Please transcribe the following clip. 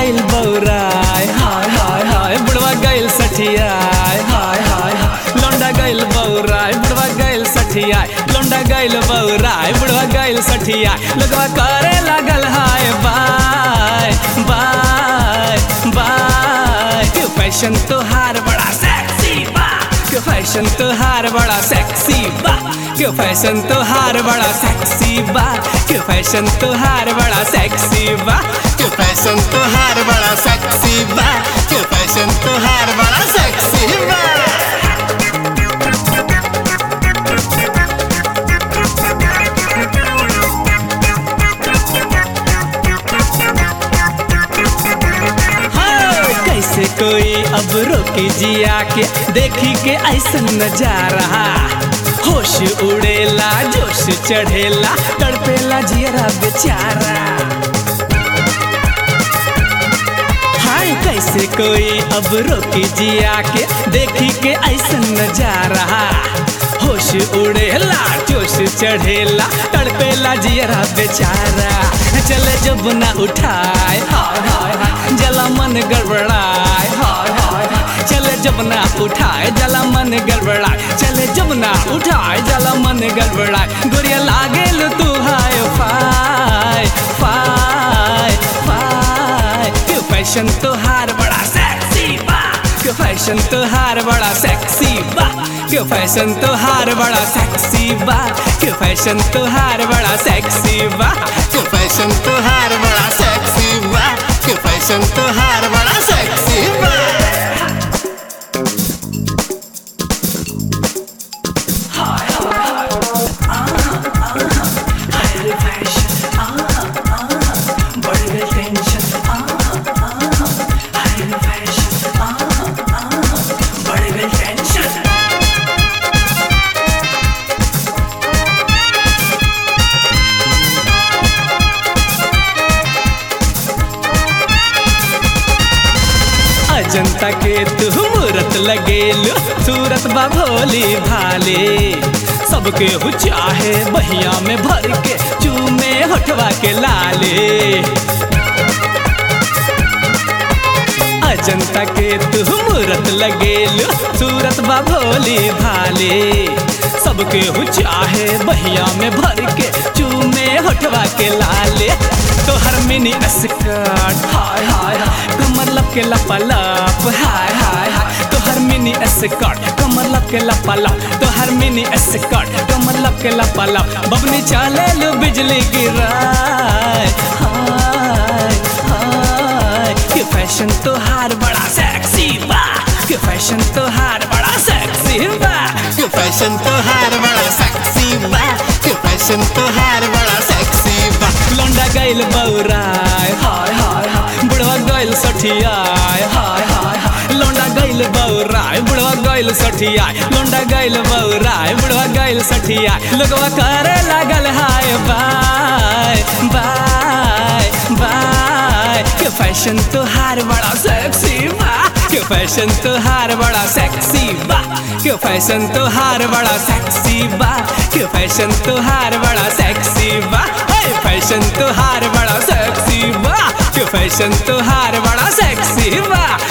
गइल बौराय हाय हाय हाय बुढ़वा गइल सठियाय हाय हाय हाय लौंडा गइल बौराय बुढ़वा गइल सठियाय लौंडा गइल बौराय बुढ़वा गइल सठियाय लोगवा करे लागल हाय बाय बाय बाय क्यों फैशन तोहार बड़ा सेक्सी बा क्यों फैशन तोहार बड़ा सेक्सी बा क्यों फैशन तोहार बड़ा सेक्सी बा क्यों फैशन तोहार बड़ा सेक्सी बा क्यों फैशन तोहार बड़ा सेक्सी बा क्यों फैशन तोहार बड़ा सेक्सी बा हाय, कैसे कोई अब रोके जिया के देखी के ऐसा नजारा होश उड़ेला जोश चढ़ेला तड़पेला जियरा बेचारा हाय कैसे कोई अब रोके जिया के देखी के ऐसा नजारा होश उड़ेला जोश चढ़ेला तड़पेला जियरा बेचारा चले जब ना उठाए हाय हाय हाय जला मन गड़बड़ाए हाय हाय हाय चले जब ना उठाए जला मन गड़बड़ाए चले जब ना उठाए जला मन गड़बड़ाए गोरिया लागेल तू हाय फाय फाय फाय क्यों फैशन तोहार बड़ा सेक्सी बा क्यों फैशन तोहार बड़ा सेक्सी बा क्यों फैशन तोहार बड़ा सेक्सी बा क्यों फैशन तोहार बड़ा सेक्सी बा क्यों फैशन तोहार बड़ा सेक्सी बा क्यों फैशन तोहार बड़ा सेक्सी बा अजंता के तू मूरत लगेलू सूरत बा भोली भाले सबके हु चाहे बहिया में भर के चूमे होठवा के लाले अजंता के तू मूरत लगेलू सूरत बा भोली भाले सबके हु चाहे बहिया में भर के चूमे होठवा के लाले तोहर मिनी स्कर्ट हाय हाय हाय कमर लब के लपलप हाय हाय हाय तोहर मिनी स्कर्ट कमर लब के लपलप तोहर मिनी स्कर्ट कमर लब के लपलप बबनी चले लो बिजली गिराए हाय हाय कि फैशन तोहार बड़ा सेक्सी बा कि फैशन तोहार बड़ा सेक्सी बा क्यों फैशन तोहार बड़ा सेक्सी बा क्यों फैशन तोहार बड़ा सेक्सी बा लौंडा गइल बौराय हाय हाय हाय बुढ़वा गइल सठियाय हाय हाय हाय लौंडा गइल बौराय बुढ़वा गइल सठियाय लौंडा गइल बौराय बुढ़वा गइल सठियाय लोगवा करे लागल हाय बाय बाय बाय के फैशन तोहार बड़ा सेक्सी बा के फैशन तोहार बड़ा सेक्सी बा के फैशन तोहार बड़ा सेक्सी बा के फैशन तोहार बड़ा सेक्सी बा हे फैशन तोहार बड़ा सेक्सी बा के फैशन तोहार बड़ा सेक्सी बा